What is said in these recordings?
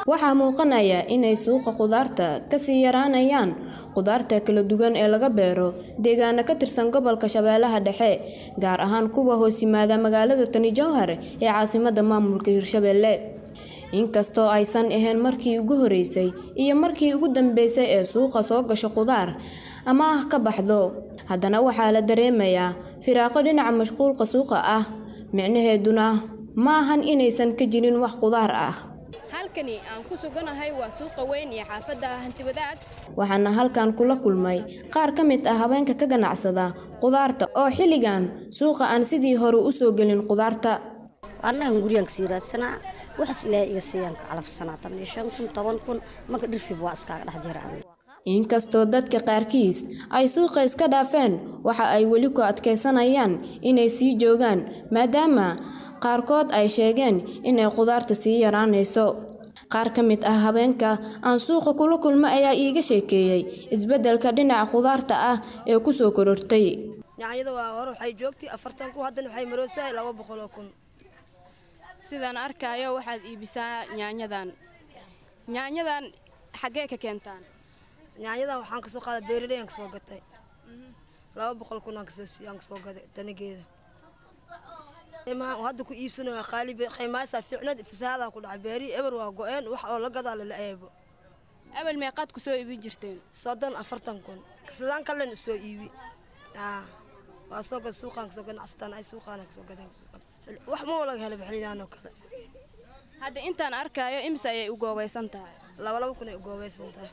waxaa muuqanaya inay suuqa khudaarta kasii yaraanayaan khudaarta kala duwan ee laga beero deegaano ka tirsan gobolka shabeellaha dhexe gaar ahaan kuwa hoos yimaada magaalada tani jowhar ee caasimada maamulka hirshabeelle inkastoo aysan ahayn markii ugu horeysay iyo markii ugu dambeysay ee suuqa soo gasho khudaar ama ah ka baxdo haddana waxaa la dareemayaa firaaqo dhinaca mashquulka suuqa ah micnaheeduna ma ahan inaysan ka jirin wax khudaar ah halkani aan ku suganahay waa suuqa weyn iyo xaafadda hantiwadaag waxaana halkan kula kulmay qaar ka mid ah haweenka ka ganacsada khudaarta oo xilligan suuqa aan sidii hore u soo gelin khudaarta annagan guriyaan kasii raadsanaa waxaas ilaahay iga siiyaan ka calafsanaa tan iyo shan kun toban kun marka dhirfib waa iskaaga dhex jira inkastoo dadka qaarkiis ay suuqa iska dhaafeen waxa ay weli ku adkaysanayaan inay sii joogaan maadaama qaarkood ay sheegeen inay khudaarta sii yaraanayso qaar ka mid ah habeenka aan suuqa kula kulmo ayaa iiga sheekeeyey isbeddelka dhinaca khudaarta ah ee ku soo korortay yaanyada waa hore waxay joogtay afartan kun haddana waxay maroosahay laba boqoloo kun sidaan arkaayo waxaad iibisaa yaanyadan yaanyadan xaggee ka keentaan yaanyadan waxaan kasoo qaaday beeraley aan kasoo gatay laba boqol kun aan kasoo aan kasoo gaday tanageeda imaa hadda ku iibsanayo qaali qiimaasaa fiicnad fasahadaa ku dhacay beeri eber waa go-een wax oo la gadaa lala eebo abel meeqaad ku soo iibin jirteen soddon afartan kun sidaan kalen usoo iibi waa soo gad suuqaan kasoo ganacsataan ay suuqaana kasoo gadeen wax ma laga helay xilidaan oo kale hadda intaan arkaayo imise ayay u goobaysan tahay laba laba kun ay u goobaysan tahay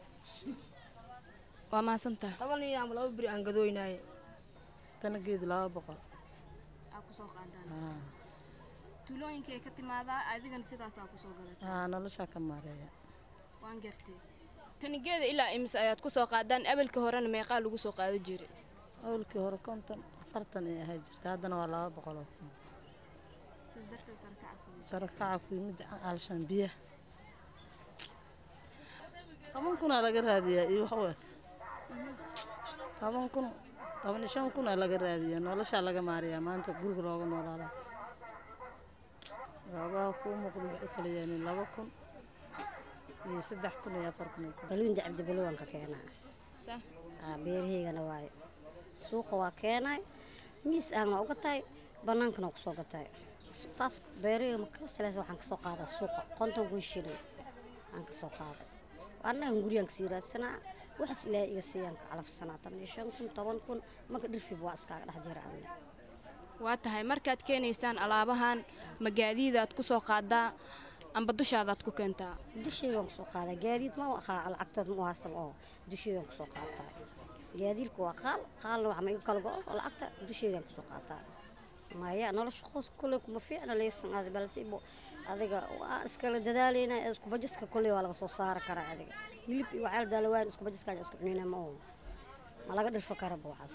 waa mahadsan tahay toban iyo ama laba beri aan gadooynaaye tanageedu laba boqol aa kusoo qaadaan tuulooyinkay ka timaadaa adigana sidaasaa kusoo gadatay haa noloshaa ka maareeya waan gartay tanigeeda ilaa imise ayaad kusoo qaadaan abelka horena meeqaa lagu soo qaada jiray awalkii hore konton afartan ay ahay jirta haddana waa laba boqoloo kun sarakaca ku yimid alshan biyaha toban kunaa laga raadiyaa iyo wax u eg toban kun toban iyo shan kunaa laga raadiyaa noloshaa laga maariyaa maanta guriga looga noolaala goobaha kuu muuqda waxay kala yaaniin laba kun iyo saddex kun iyo afar kun balwiinda cabdibalo waan ka keenaa beerahaygana waayo suuqa waa keenay miis aan waa uga tahay bannaankana waa kusoo gatay taas beerahayga makastalees waxaan kasoo qaadaa suuqa konton kun shilin aan kasoo qaaday annagan guriyaan kasii raadsanaa waxaas ilaahay iga siiyaan ka calafsanaa tan iyo shan kun toban kun marka dhirfib waa iskaaga dhex jira waa tahay markaad keenaysaan alaabahan magaadiidaad ku soo qaadaa amba dushaadaad ku keentaa dushaygaan kusoo qaadaa gaadiid ma aqaa lacagtood ma haystan oo dushaygaan kusoo qaataa gaadiidka waa qaal qaalna wax ma igu kala go-o lacagta dushaygaan kusoo qaataa maya nolosha qoys kolley kuma fiicna leysan aad balse adiga waa iskala dadaalayna iskubajiska kolley waa laga soo saari karaa adiga hilib iyo waxyaal daalawaan iskubajiska isku cunina ma oo ma laga dhirfo karaba waxaas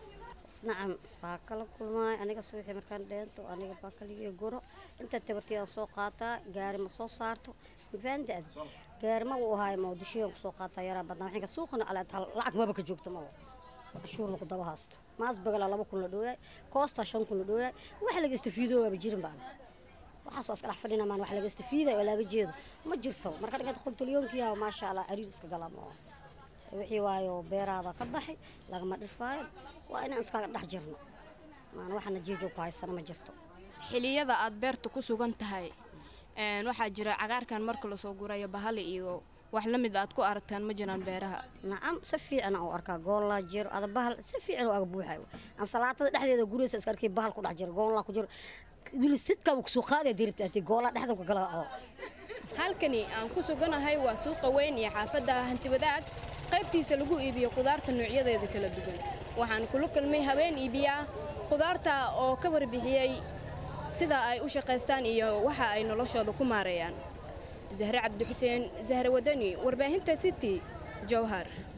nacam waa kala kulmaay aniga suuxii markaan dheento aniga baa kaligiyo guro inta tabartiyaan soo qaataa gaari ma soo saarto mafaanta adi gaari ma uu ahaay ma dushiyan kusoo qaataa yaraa badnaa waxinka suuqana alaad lacag maba ka joogto ma cashuurna ku daba haasto maas bagala laba kun la dhooyaay koosta shan kun la dhooyaay wax laga istafiido waaba jirin baa waxaas waa iska dhex fadhina maan wax laga istafiiday oo laga jeedo ma jirto marka dhiganta qoltolyoonkiyaa maasha allah cariir iska galaa ma wixii waayo beeraada ka baxay lagama dhirfaayo waa inaan iskaga dhex jirno maan waxana jeejoog ku haysana ma jirto xiliyada aad beerta ku sugan tahay waxaa jira cagaarkan marka lasoo gurayo bahali iyo wax la mid aad ku aragtaan ma jiraan beeraha nacam si fiican aan u arkaa goollaa jiro ada bahal si fiican oo aga buuxayo ansalaatada dhexdeeda guriyasa iska arkay bahal ku dhex jiro goollaa ku jiro wili sidkaa uu kusoo qaadaya diribta ati goollaa dhexda ku gala oo halkani aan ku suganahay waa suuqa weyn iyo xaafadda hantiwadaag qaybtiisa lagu iibiyo khudaarta noocyadeeda kala duwan waxaan kula kulmay habeen iibiyaa khudaarta oo ka warbixiyey sida ay u shaqaystaan iyo waxa ay noloshooda ku maareeyaan zahre cabdixuseen zahre wadani warbaahinta city jowhar